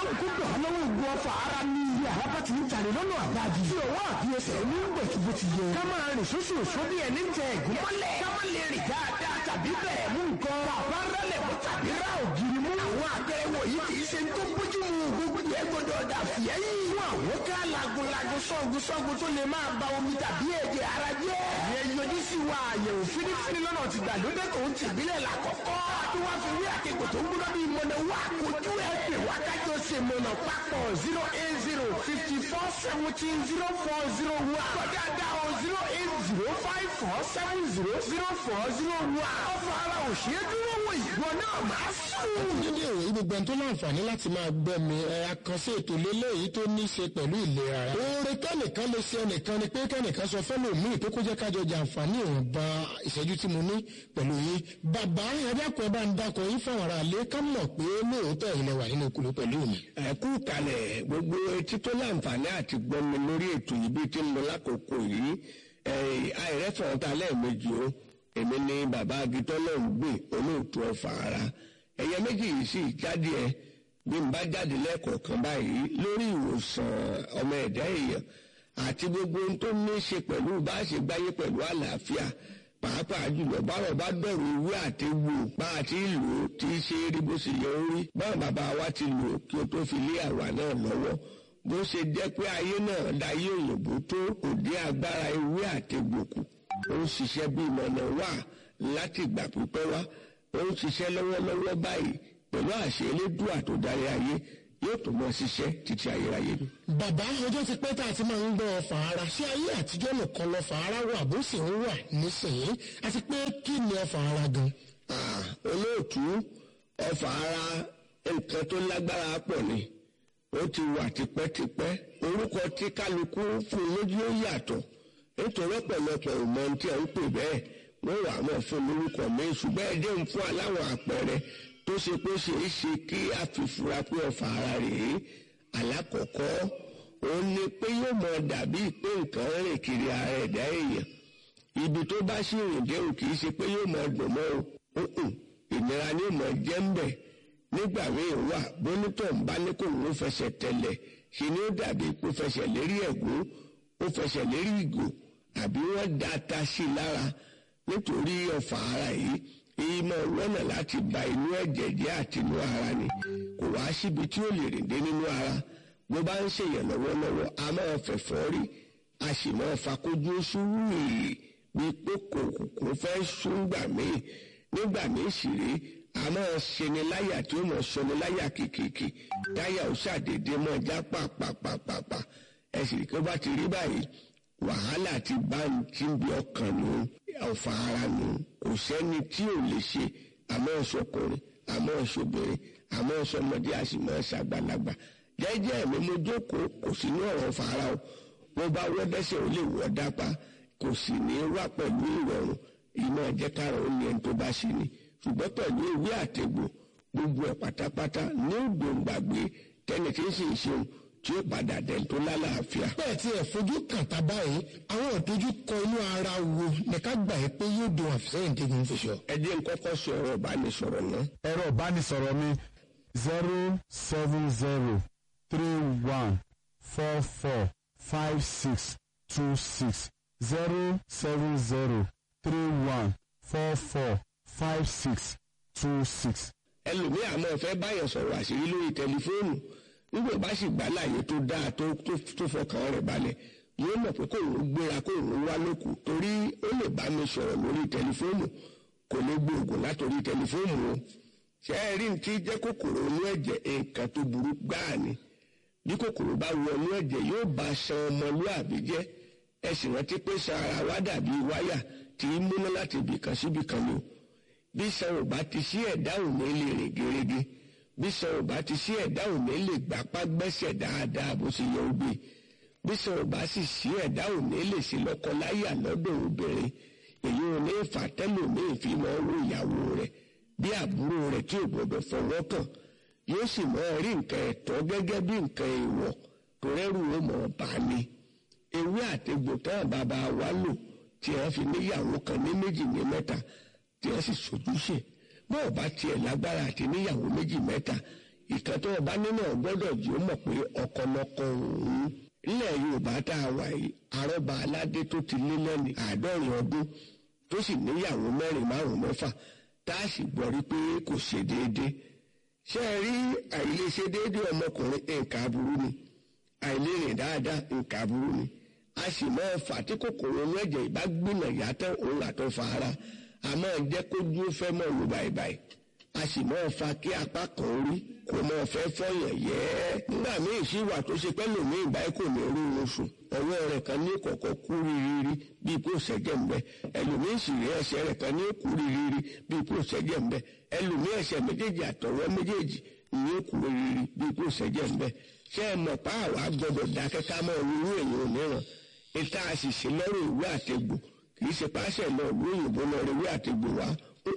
kó gbà lọ́wọ́ ògùn ọfà ara ní iye àràbà tí ń tàlẹ̀ lọ́nà àbájì. tí òwò àbíyẹsẹ̀ ní gbẹ̀tù bó ti yẹ. ká máa rìn sóṣù òṣó bí ẹni tẹ ẹ̀gún mọ́lẹ̀. ká má lè rìn dáadáa tàbí bẹ̀rẹ̀ mú nǹkan. bàbá rálẹ̀ mú tàbí rá ògiri mú. àwọn àtẹ̀wò yìí kì í ṣe tó bójú mu gbogbo yẹn gbọdọ̀ dà fìyẹ́ yìí. fún àwọn ká lagunlagun sọ́gun sọ́gun tó lè máa ba omi tàbí ẹ̀jẹ̀ ara jẹ́. ìyẹn yọjú sí wa àyẹ̀wò fínífíní lọ́nà ti gbàlódé tó ń tìbílẹ̀ làkọ́kọ́. tí wọ́n fi wí àkekò tó ń gbọ́dọ̀ bí mọ̀nà wá kojú ẹ̀ pè wá kájọ ṣe mọ̀nà papọ̀ zero eight zero fifty four seventeen zero four zero one. kọjá dá o zero eight zero five four seven zero zero four zero one. ọ̀fọ̀ ara ò ṣe é dúró wò ìgbọ́ náà máa sùn. dédé ìròyìn gbogbo ẹni tó láǹfààní láti máa gbọ́ mi ẹ àkànṣe ètò lélẹ́yìí tó ní í ṣe pẹ̀lú ìlera ara. oore kẹ́nìkan lè ṣe ẹnìkan ni pé kẹ́nìkan sọ fẹ́lẹ̀ míì tó kó jẹ́ kájọ jàǹfààní ìwọ̀nba ìṣẹ́jú tí mo ní pẹ̀lú yín. bàbá ẹ̀dàkùn ẹ̀ bá ń dákọ̀ yín fáwọn ará ilé ká mọ̀ pé lóòótọ́ ilẹ̀ wà nínú kúló pẹ̀lú mi. ẹ kú kalẹ̀ gbogbo etí tó láǹfààní àti gbọ́ mi lórí ètò yìí bí tí ń lọ lákòókò yìí àìrẹ́fọ̀n ta lẹ́ẹ̀mejì o èmi ni bàbá agitọ́ náà ń gbé olóòtú ọ̀fà ara ẹ̀yẹ méjì yìí sì jáde ẹ bí n bá jáde lẹ́ẹ̀kọ̀ọ̀kan báyìí lórí ìwòsàn ọmọ ẹ̀dá èèyàn àti gbogbo ohun tó ní í ṣe pẹ̀lú bá a ṣe gbáyé pẹ̀lú àlàáfíà pàápàá jùlọ báwọn bá dọ̀rọ̀ ewé àti egbò bá a ti lò ó tí í ṣe rí bó ṣe yẹ ó rí báwọn bàbá wa ti lò ó kí o tó fi lé àwa náà lọ́wọ́ bó ṣe jẹ́ pé ayé náà dayé òyìnbó tó kò dé agbára ewé àti egbò kù ó ń ṣiṣẹ́ bí ìmọ̀nà wà láti ìgbà pípẹ́ wá ó ń ṣiṣẹ́ lọ́wọ́lọ́wọ́ báyìí pẹ̀lú àṣẹ elédùà tó darí ayé yóò tó mọ ṣiṣẹ́ títí ayérayé ni. bàbá ọjọ́ ti pẹ́ tá a ti máa ń gbọ́ ọfà ara ṣé ayé àtijọ́ nìkan lọ́fà ara wà bó sì ń wà nísìnyí àti pé kí ni ọfà ara gan. Ah, olóòtú ọfà ara nǹkan tó lágbára pọ̀ ni ó ti wà tipẹ́tipẹ́ orúkọ tí kálukú fún lójú ó yàtọ̀ nítorí ọ̀pọ̀lọpọ̀ ìmọ̀ ohun tí a ń pè bẹ́ẹ̀ wọ́n wà mọ̀ fún lórúkọ mi ṣùgbọ́n ẹjẹ́ ń fún aláwọ̀ àpẹẹrẹ tó ṣe pé ṣe é ṣe kí a fi fura pé ọfà ara rèé alákọ̀ọ́kọ́ òun ni pé yóò mọ dàbí pé nǹkan rìn kiri ara ẹ̀dá èèyàn ibi tó bá sì rìn dé o kì í ṣe pé yóò mọ dùn mọ́ o òkùn ìnira ni yóò mọ jẹ́ ń bẹ̀ nígbà míì wà bónítọ̀ ń bá ní kò ń fẹsẹ̀ tẹ̀lẹ̀ ṣe ni ó dàbí pé fẹsẹ̀ lérí ẹ̀gún ó fẹsẹ̀ lérí ìgò àbí wọ́n da ata sí i lára nítorí ọ̀fà ara yìí èyí máa lọ́nà láti ba inú ẹ̀jẹ̀ jẹ́ àti inú ara ni kò wá síbi tí ó lè rìn dé nínú ara bó bá ń ṣèyàn lọ́wọ́lọ́wọ́ a máa fẹ̀fọ́ rí a sì máa fakójú sùúrù bíi pé kò kò fẹ́ sún gbà míì nígbà míì sì rí a máa ṣeni láyà tí ó mọ̀ ṣeni láyà kìkìkì táyà ó ṣàdédé mọ́ já pàpàpàpàpà ẹ̀sìn kí ó bá ti rí báyìí wàhálà ti bá ń tí ń bí ọkàn nù ọ̀fà ara nù kò sẹ́ni tí ò lè ṣe àmọ́ ọ̀ṣọ́kùnrin àmọ́ ọ̀ṣọ́bìnrin àmọ́ ọ̀ṣọ́mọdé a sì máa ṣàgbàlagbà jẹ́jẹ́ mi mo jókòó kò sí ní ọ̀rọ̀ ọ̀fà ara o wọ́n bá wọ́ dẹ́sẹ̀ ó lè wọ́ dápá kò sì ní wá pẹ̀lú ìrọ̀rùn ìmọ̀ ẹ̀jẹ̀kára ó ní ẹni tó bá ṣe ni ṣùgbọ́n pẹ̀lú ìwé àtẹ̀gbò gbogbo ẹ̀ pátápátá ní ògbóǹgbàgbé tẹ́ni tí ń sì ń ṣeun tí ó padà dẹ̀ tó lálàáfíà. bẹ́ẹ̀ tí ẹ̀ fojú kàtà báyìí àwọn ìdojú kọ inú ara wo ní ká gbà yí pé yóò dùn àfisẹ́yìn tẹ́gun fi sọ. ẹ jẹ́ n kọ́kọ́ sọ ẹ̀rọ ìbánisọ̀rọ̀ náà. ẹ̀rọ ìbánisọ̀rọ̀ mi zero seven zero three one four four five six two six zero seven zero three one four four five six two six. ẹlòmíì àmọ́ fẹ́ báyọ̀ sọ̀rọ̀ àṣírí lórí tẹlifóònù nígbà bá sì gbà láàyè tó dáa tó tó fọkàn rẹ̀ balẹ̀ yóò mọ̀ pé kò ń gbéra kò ń wá lókù torí ó lè bá mi sọ̀rọ̀ lórí tẹlifóònù kò lè gbóògùn látòrí tẹlifóònù o ṣé ẹ rí ní tí jẹ́ kòkòrò inú ẹ̀jẹ̀ nǹkan tó burú gbáà ni bí kòkòrò bá wọ inú ẹ̀jẹ̀ yóò bá ṣan ọmọlúàbí jẹ́ ẹ sì rántí pé ṣan ara wa dàbí wáyà tí í múná láti ibìkan síbìkan ni o bí ṣan ò bá ti sí ẹ̀dá òní lè rìn gerege bí ṣan ò bá ti sí ẹ̀dá òní lè gbapá gbẹ́sẹ̀ dáadáa bó ṣe yẹ ó gbé bí ṣan ò bá sì sí ẹ̀dá òní lè ṣe lọ́kọláyà lọ́dọ̀ obìnrin èyí ò ní fàtẹ́lòmíì fi máa wo ìyàwó rẹ̀ bí àbúrò rẹ̀ tí ò gbọdọ̀ fọwọ́ kàn yóò sì máa rí nǹkan ẹ̀tọ́ gẹ́gẹ́ bí nǹkan èèwọ̀ tó rẹ́rù ó mọ̀ bá ní. ewé àtegbò tán bàbá wa lò tí wọ́n fi níyàwó kan ní méjì ní mẹ́ta tí wọ́n sì sojúṣe bọ́ọ̀ bá tiẹ̀ lágbára àti níyàwó méjì mẹ́ta ìkan tó ọba nínú ọgbọ́dọ̀ jí ó mọ̀ pé ọkọlọkọ òun nílẹ̀ yorùbá tá a wà yìí arọ́ba aládé tó ti lé lẹ́ni àádọ́rin ọdún tó sì níyàwó mẹ́rin márùn-ún mẹ́fà tá a sì gbọ́ rí pé kò ṣe déédéé ṣé ẹ rí àìlèṣe déédéé ọmọkùnrin nǹkan aburú ni àìlérìn dáadáa nǹkan aburú ni a sì máa fà tí kòkòrò inú ẹ̀jẹ̀ ìbá gbìnà yàtọ̀ òun àtọ̀ fa ara a máa jẹ́ kó dúró fẹ́ mọ́ lu báyìí a sì máa fa kí apá kan orí kò máa fẹ́ fọyàn yẹ́ nígbà míì sí wà tó ṣe pẹ́ lòmíì báyìí kò ní rí oorun sùn ọwọ́ rẹ̀ kan ní kọ̀kọ́ kú rírírí bíi kó ṣẹ́jẹ̀ ń bẹ ẹlòmíì sì rí ẹsẹ̀ rẹ̀ kan ní kú rírírí bíi kó ṣẹ́jẹ̀ ń bẹ ẹlòmíì ẹsẹ̀ méjèèjì àtọwọ́ méjèèjì ní kú rírírí bíi kó ṣẹ́jẹ̀ ń bẹ ṣé ẹ mọ̀ pa àwa gbọ́dọ̀ dákẹ́ ká mọ́ irú èèyàn òmíràn ìta àṣìṣe lọ́rùn ìwé àtegbò kì í ṣe páṣẹ lọ ìlú òyìnbó lọ rí ìwé àtegbò wá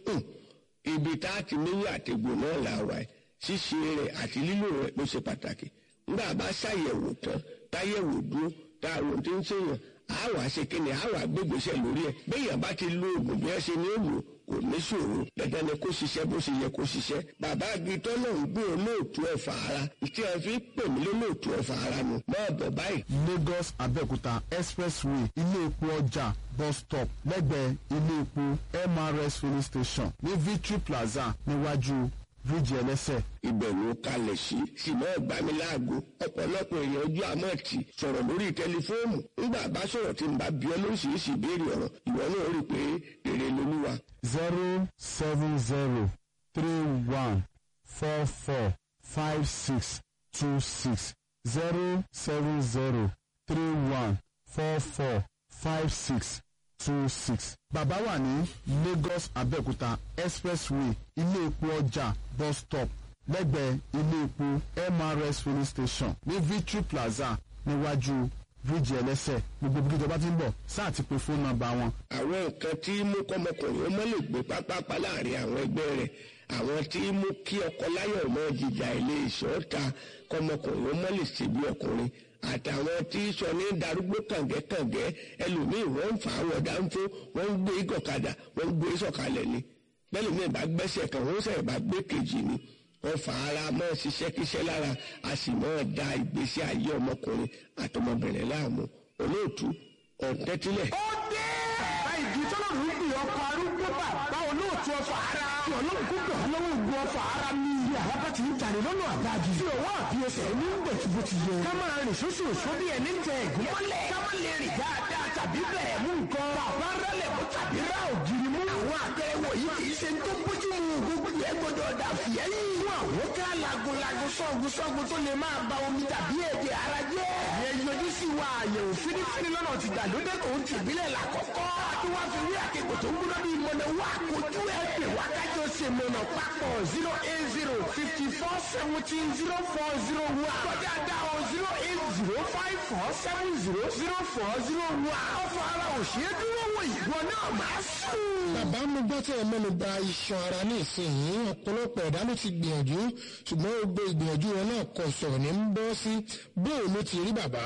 ibi tá a ti níwé àtegbò náà là wà ẹ̀ ṣíṣe rẹ̀ àti lílò rẹ̀ ló ṣe pàtàkì nígbà bá ṣàyẹ̀wò tán táyẹ̀wò dúró tá a rò tí ń ṣèyàn á wàá ṣe kíni á wàá gbégbèsè lórí ẹ̀ béèyàn bá ti lo oògùn bí wọ́n ṣe ní òòlù kò ní ṣòro dandan ni kó ṣiṣẹ́ bó ṣe yẹ kó ṣiṣẹ́ bàbá agitọ́ náà ń gbé olóòtú ẹ̀fà ara tí a fi pè mí lólóòtú ẹ̀fà ara nù máa bọ̀ báyìí. lagos abẹ́òkúta expressway ilé epo ọjà bus stop lẹ́gbẹ̀ẹ́ ilé epo mrs filling station ní victory plaza níwájú bíríìjì ẹlẹ́sẹ̀. ibẹ̀ ló kalẹ̀ sí ṣùgbọ́n ìgbaniláago ọ̀pọ̀lọpọ̀ èèyàn ojú àmọ́ọ̀tì sọ̀rọ̀ lórí tẹlifóònù nígbà bá sọ̀rọ̀ tí n bá bí ọ lóríṣiríṣi ìbéèrè ọ̀rọ̀ ìwọ náà rí i pé rere lolúwa. zero seven zero three one four four five six two six zero seven zero three one four four five six two six. bàbá wà ní lagos abẹ́òkúta expressway ilé epo ọjà bus stop lẹ́gbẹ̀ẹ́ ilé epo mrs filling station ní victory plaza níwájú bíríìjì ẹlẹ́sẹ̀ gbogbo bí ìjọba ti ń bọ̀ sáà ti pe fóònù nọ́mbà wọn. àwọn nǹkan tí mú kọ́mọkùnrin ó mọ́ lè gbé pápápá láàrin àwọn ẹgbẹ́ rẹ̀ àwọn tí mú kí ọkọ láyọ̀ mọ́ jìjà ilé ìṣọ́ta kọ́mọkùnrin ó mọ́ lè ṣe bí ọkùnrin àtàwọn tí sọ ní darúgbó kàngẹ́kàngẹ́ ẹlòmíì wọ́n ń fà á wọ̀ dáńfó wọ́n ń gbé gọ̀kadà wọ́n ń gbé sọ̀kalẹ̀ ni bẹ́lòmíì bá gbẹ́sẹ̀ kan wọ́n sẹ̀ bá gbé kejì ni wọ́n fà ara mọ́ ṣiṣẹ́kíṣẹ́ lára a sì mọ́ da ìgbésí ayé ọmọkùnrin àtọmọbìnrin láàmú olóòtú ọ̀tẹ́tílẹ̀. ó dé. bàbá ìdí tọ́lọ́run ń gbìyànjú ọkọ̀ arúgbó bàbá olóòtú ọfà ara. kí ọlọ́run kó gbà lọ́wọ́ ògùn ọfà ara ní ilé àlábá ti ń tàrí lọ́nà àdájì. tí òwò àbí ẹsẹ̀ ní ń bẹ̀ tí bó ti yẹ. ká máa rìn sóṣù òṣó bí ẹni tẹ ẹ̀gún mọ́lẹ̀. ká má lè rìn dáadáa tàbí bẹ̀rẹ̀ mú nǹkan. bàbá rẹlẹ̀ mú tàbí rá ògiri mú. àwọn àtẹ̀wò yìí kì í ṣe tó bójú mu gbogbo yẹn gbọdọ̀ dà fìyẹ́ yìí. fún àwọn ká lagunlagun sọ́gun sọ́gun tó lè máa ba omi tàbí èdè ara jẹ́. ìyẹn yọjú sí wa àyẹ̀wò fínífíní lọ́nà ti gbàlódé tó ń tìbílẹ̀ làkọ́kọ́. tí wọ́n fi rí àkẹ́kọ̀ọ́ tó ń gbóná bíi mọ̀nà wá kojú ẹ̀ pè wá kájọ ṣe mọ̀nà papọ̀ zero eight zero fifty four seventeen zero four zero one. kọjá dá o zero eight zero five four seven zero zero four zero one. ọ̀fọ̀ ara ò ṣe é dúró wò ìwọ náà máa sùn. bàbá mo gbọ́ tí ẹ mẹ́nu bà iṣan ara ní ìsinyìí ọ̀pọ̀lọpọ̀ ẹ̀dá ló ti gbìyànjú ṣùgbọ́n gbogbo ìgbìyànjú wọn náà kò sọ̀rọ̀ ní ń bọ́ sí bóun ló ti rí bàbá.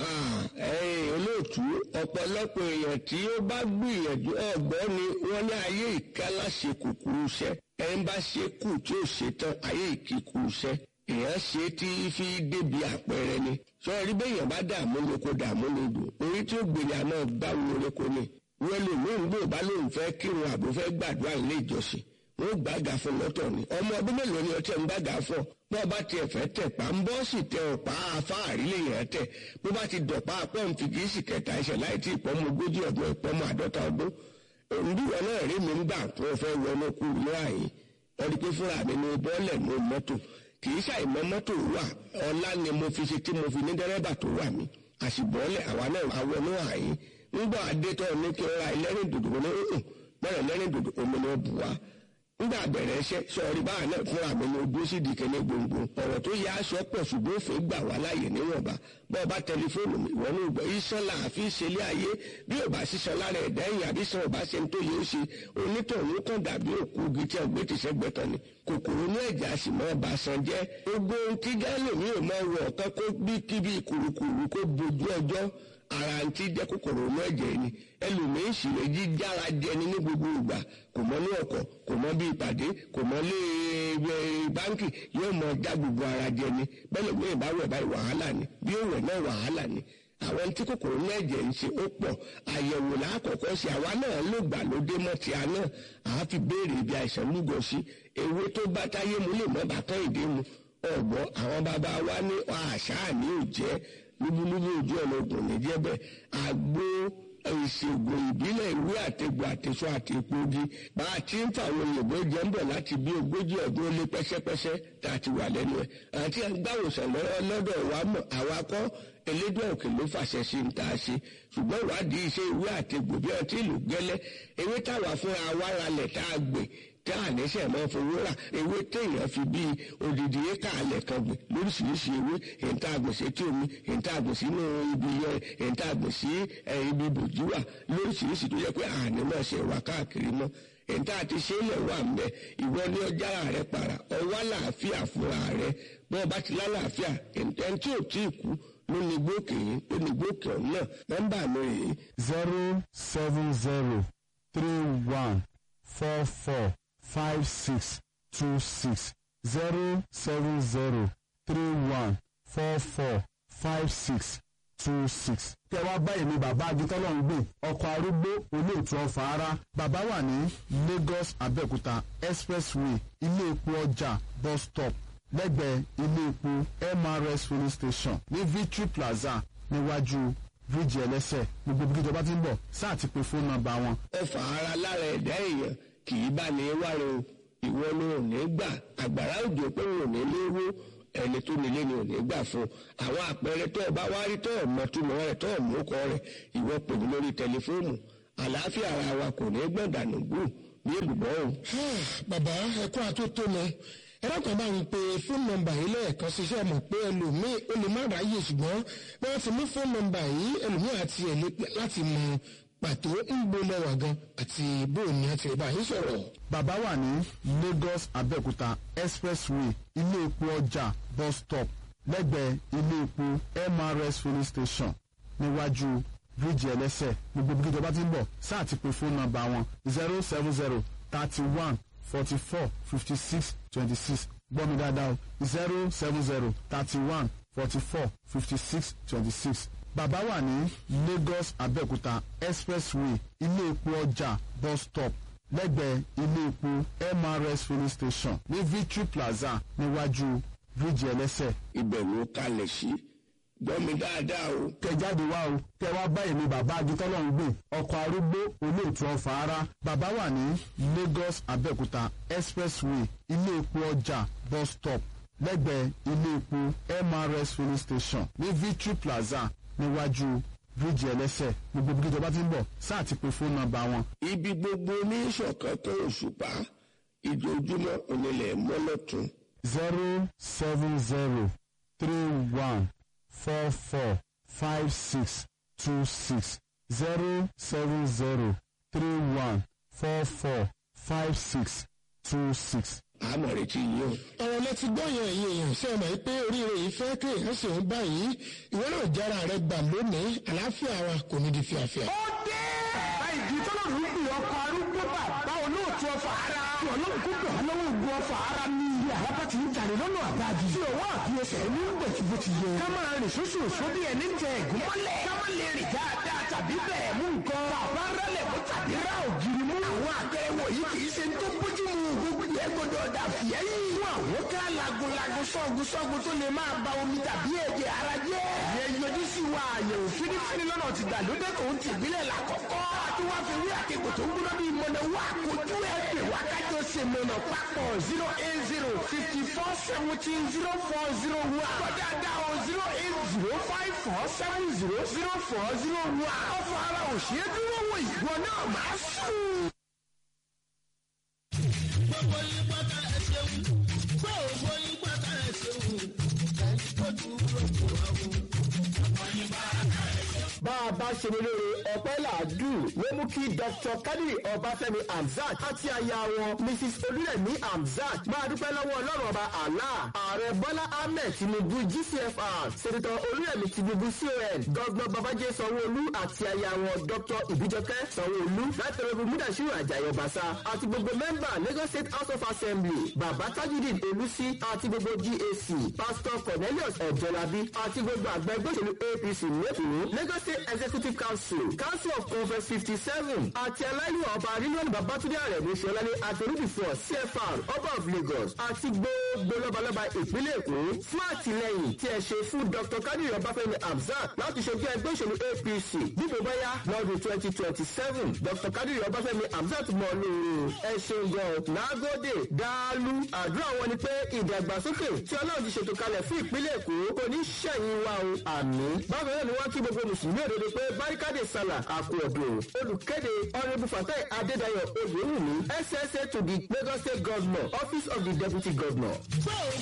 ẹ̀yin olóòtú ọ̀pọ̀lọpọ̀ èèyàn tí ó bá gbìyànjú ọ̀gbọ́n ni wọ́n ní ayé ìkálá ṣe kúkúrú iṣẹ́ ẹni bá ṣe kù tí ó ṣe tán ayé ìkíkúrú iṣẹ́ èèyàn ṣe tí fi débi àpẹẹrẹ ni sọ̀rọ̀ rí bẹ́yàn bá dààmú lóko dààmú lódò orí tí ó gbèrè àná gbáwo lóko ni wọ́n lè mú ìgbò bá lóun fẹ́ kírun àbò fẹ́ gbàdúrà ilé ìjọsìn wọ́n gbàgà fún lọ́tọ̀ ni ọmọ ọdún mélòó ni ọtí ẹ̀ ń gbàgà fún ọ bó bá tiẹ̀ fẹ́ tẹ̀ pa ń bọ́ sì tẹ ọ̀pá afáàrí lè yàn tẹ̀ bó bá ti dọ̀pá pọ́ǹfì kì í sì kẹta ẹsẹ̀ láì tí ìpọ́nmọ ogójì ọdún ìpọ́nmọ àádọ́ta ọdún òǹdíwọ̀ náà rí mi ń gbà tó fẹ́ wọnú kú ní àyè ọdún pé fúnra mi ní bọ́ọ̀lẹ̀ ní mọ́tò kì í ṣàìmọ́ mọ́tò wà ọlá ni mo fi ṣe tí mo fi ní dẹ́rẹ́bà tó wà mí àṣìbọ́ọ̀lẹ̀ àwa náà àwọn náà àyè ńgbà adétọ́ ní kí n ra ẹlẹ́rìn dòdò wọn ní ọ̀hún bẹ́ẹ̀ ẹlẹ́rìn dòdò omi ni wọ́n bù wá ńgbà bẹ̀rẹ̀ iṣẹ́ sọ̀rí báwa náà fúnra mi ní ojú sí ìdíkẹ́ ní gbòǹgbò ọ̀rọ̀ tó yẹ aṣọ pọ̀ ṣùgbọ́n òfin gbà wá láàyè níwọ̀nba bọ́ọ̀ bá tẹlifóònù mi ìwọ ní ìgbọ́ iṣan làáfi ṣẹlẹ̀ ayé bí ò bá ṣiṣan lára ẹ̀dá ẹ̀yìn àbí sàn ọba ṣe ń tó yẹ ó ṣe onítọ̀hún kan dàbí òkú igi tí ọgbẹ́ ti ṣẹ́gbẹ́ tán ni kòkòrò ní ẹ̀jẹ̀ a sì mọ́ ọba san jẹ́ gbogbo ohun tí gálò mi ò mọ wọ̀ ọ̀kan kó bí kíbi kùrùkùrù kó bojú ọjọ́ ara ń tí jẹ́ kòkòrò inú ẹ̀jẹ̀ ni ẹlòmíín sì lè jí jára jẹni ní gbogbo ìgbà kò mọ ní ọkọ̀ kò mọ bí ìpàdé kò mọ lé ẹ báńkì yóò mọ já gbogbo ara jẹni bẹ́ẹ̀ lómi ìbáwẹ̀ báyìí wàhálà ni bí ó wẹ̀ náà wàhálà ni àwọn tí kòkòrò inú ẹ̀jẹ̀ ń ṣe ó pọ̀ àyẹ̀wò lákọ̀ọ́kọ́ sí àwa náà ló gbà lóde mọ́ ti àná àá fi béèrè ibi àìsàn lúgọ sí ewé tó bá táyé mu lè mọ́ bàtán ìdí mu ọ̀gbọ́n àwọn bàbá wa ní àṣà ní òjẹ́ lúbúlúbú ojú ọ̀nà ògùn ní jẹ́ bẹ́ẹ̀ àgbo ìṣègùn ìbílẹ̀ ìwé àtẹ̀gbọ̀ àtẹ̀sọ àti epogi bá a ti ń fàwọn òyìnbó jẹ́ ń bọ̀ láti bí ogójì ọdún ó lé pẹ́sẹ́pẹ́sẹ́ tá a ti wà lẹ́nu ẹ̀ àti gbàwòsàn lọ́dọ̀ wa mọ̀ àwa kọ́ elédùn òkè ló fàṣẹ sí ń ta ṣe ṣùgbọ́n ìwádìí iṣẹ́ ìwé àtẹ̀gbọ̀ bí ọtí ìlú gẹ́lẹ́ ewé táwa fúnra wa ralẹ̀ tá a gbè tá a lẹ́sẹ̀ máa fowó rà ewé téèyàn fi bíi odidi éka alẹ̀ kan gbìn lóríṣiríṣi ewé èyí tá a gbìn sí etí omi èyí tá a gbìn sínú ibi yẹn èyí tá a gbìn sí ibi bòjúwà lóríṣiríṣi tó yẹ pé àní náà ṣe wà káàkiri mọ́ èyí tá a ti ṣe é lẹ̀ wà mbẹ́ ìwọ ní ọjà rẹ para ọwọ́ àlàáfíà fúnra rẹ bí wọ́n bá ti lálàáfíà ẹni tí ò tí ì kú ló ní gbókè yìí ló ní gbókè ọ̀hún náà nọ́mbà mi rèé zero seven zero three one four four five six two six zero seven zero three one four four five six two six. kẹ wá báyìí ni bàbá agitọ́lọ́ ń gbé ọkọ̀ arúgbó olóòtú ọ̀fà ara bàbá wà ní Lagos Abẹ́òkúta expressway ilé epo ọjà bus stop lẹ́gbẹ̀ẹ́ ilé epo MRS filling station ní Victory Plaza níwájú bíríìjì ẹlẹ́sẹ̀ gbogbo bí ìjọba ti ń bọ̀ sáà ti pe fóònù nọ́mbà wọn ọfà ara lára ẹ̀dá èèyàn kì í bá ní wáre o ìwọ ló ò ní gbà àgbàrá òjò pé ò ní léwó ẹni tó nílé ni ò ní gbà fún àwọn àpẹẹrẹ tó o bá wá rí tó o mọ túmọ̀ rẹ̀ tó o mú kọ rẹ̀ ìwọ pè mí lórí tẹlifóònù àlàáfíà ara wa kò ní gbọ̀dànù gbù ní èlùbọ́ o. bàbá ẹ̀kọ́ àtótónu ẹ̀rọ kan bá ń pe fóònù nọ́mbà yìí lẹ́ẹ̀kan ṣiṣẹ́ mọ̀ pé ẹlòmíì ó lè má ráyè ṣùgbọ́n bí wọ́n ti mú fóònù nọ́mbà yìí ẹlòmíì àti ẹ̀ láti mọ pàtó ń gbóná wà gan àti bóòní àti ìbá yìí sọ̀rọ̀. bàbá wà ní Lagos Abẹ́òkúta expressway ilé epo ọjà bus stop lẹ́gbẹ̀ẹ́ ilé epo MRS filling station níwájú bíríìjì ẹlẹ́sẹ̀ gbogbo bí ìjọba ti ń bọ̀ sáà ti pe fóònù nọ́mbà wọn zero seven zero thirty one forty four fifty six twenty six gbọ́ mi dáadáa o zero seven zero thirty one forty four fifty six twenty six bàbá wà ní Lagos Abẹ́òkúta expressway ilé epo ọjà bus stop lẹ́gbẹ̀ẹ́ ilé epo MRS filling station ní Victory Plaza níwájú bíríìjì ẹlẹ́sẹ̀. ibẹ̀ ló kalẹ̀ sí gbọ́ mi dáadáa o. kẹjáde wá o kẹ wá báyìí ni bàbá agitọ́lọ́ ń gbé ọkọ̀ arúgbó olóòtú ọ̀fà ara bàbá wà ní Lagos Abẹ́òkúta expressway ilé epo ọjà bus stop lẹ́gbẹ̀ẹ́ ilé epo MRS filling station ní Victory Plaza níwájú bíríìjì ẹlẹ́sẹ̀ gbogbo bí ìjọba ti ń bọ̀ sáà ti pe fóònù nọ́mbà wọn. ibi gbogbo ní ìṣọ̀kan tó òṣùpá ìjojúmọ́ onílẹ̀ mọ́lọ́tún. zero seven zero three one four four five six two six zero seven zero three one four four five six two six. àmọ̀ retí yìí o. ọ̀rọ̀ lẹ ti gbọ́ yẹn ẹ̀yin èèyàn ṣe mọ̀ pé oríire yìí fẹ́ kí èèyàn sì ń báyìí ìwé náà jára rẹ gbà lónìí àlàáfíà wa kò ní di fíafíà. ó dé bàbá ìdí tọ́lọ́run ń pè ọkọ̀ arúgbó bàbá olóòtú ọfà ara tí ọlọ́run kó gbà lọ́wọ́ ògùn ọfà ara ní ilé àlápá ti ń jàre lọ́nà àbájì tí òwò àfiyèsẹ̀ ní bẹ̀tìbó ti yẹ ká máa rìn sóṣù òṣó bí ẹni tẹ ẹ̀gún mọ́lẹ̀ ká má lè rìn dáadáa tàbí bẹ̀ẹ̀ mú nǹkan bàbá rẹ́lẹ̀ mú tàbí rá ògiri mú àwọn àpẹẹrẹ wọ̀nyí kì í ṣe tó bójú mu gbogbo yẹn gbọdọ̀ dà fìyẹ́ yìí fún àwọn ká lagunlagun sọ́gun sọ́gun tó lè máa ba omi tàbí ẹ̀jẹ̀ ara jẹ́ ìyẹn yọjú sí wa àyẹ̀wò fínífíní lọ́nà ti gbàlódé tó ń tìbílẹ̀ làkọ́kọ́ àti wá fi wí àkekò tó ń gbóná bíi mọ̀nà wá kojú ẹ̀ pè wá kájọ ṣe mọ̀nà papọ̀ zero eight zero fifty four seventeen zero four zero one kọjá dá o zero eight zero five four seven zero zero four zero one ọ̀fọ̀ ara òṣèré dúró wò ìwọ náà máa sùn. gbogbo yín pátá ẹ ṣeun gbogbo yín pátá ẹ ṣeun ẹ̀yin tó dúró kò wá wò. bá a bá bá ṣe ní lóore ọpẹ́ làádù ló mú kí dr kadiri ọbáfẹ́mi hamzat àti aya wọn mrs olúrẹ̀mí hamzat máa dúpẹ́ lọ́wọ́ ọlọ́run ọba allah ààrẹ bọ́lá ahmed tinubu gcfr sẹ́nitọ́ olúrẹ̀mí tinubu con gọ́gbọ́n babájẹ́ sanwó-olú àti aya wọn dr ìbíjọkẹ́ sanwó-olú látọ̀rọ̀bù múdàṣírò àjàyọ̀ bàṣà àti gbogbo mẹ́mbà lagos state house of assembly bàbá tajudeen olùsí àti gbogbo gac pastor cornelius ọ̀jọ̀lábí àti gbogbo àgbẹ̀ gbòṣèlú apc lẹ́kọ̀ọ́ lagos state executive council council of conference fifty seven àti aláìlúwà ọba rílíọ̀nù babatunde àrẹ̀mú ṣọlálé àtẹrúbìfọ̀ cfr ọba of lagos àti gbogbo lọ́balọ́ba ìpínlẹ̀ èkó fún àtìlẹyìn tí ẹ ṣe fún dr kadiri ọbáfẹ́mi hamzat láti ṣojú ẹgbẹ́ òṣèlú apc dípò báyá lọ́dún twenty twenty seven dr kadiri ọbáfẹ́mi hamzat mọ̀ lóore ẹ ṣeun gan lágòdè dáálù àdúrà wọn ni pé ìdàgbàsókè tí ọlọ́run ti ṣètò kalẹ̀ fún ìpínlẹ̀ èkó kò ní ṣẹ̀yìn wa o àmì bákan náà ni wọ́n kí gbogbo mùsùlùmí òdodo pé barikade sala àkú ọ̀dùn olùkéde honourable fatai adédayọ̀ oyèwùmí ssa to the lagos state governor office of the deputy governor. Bó o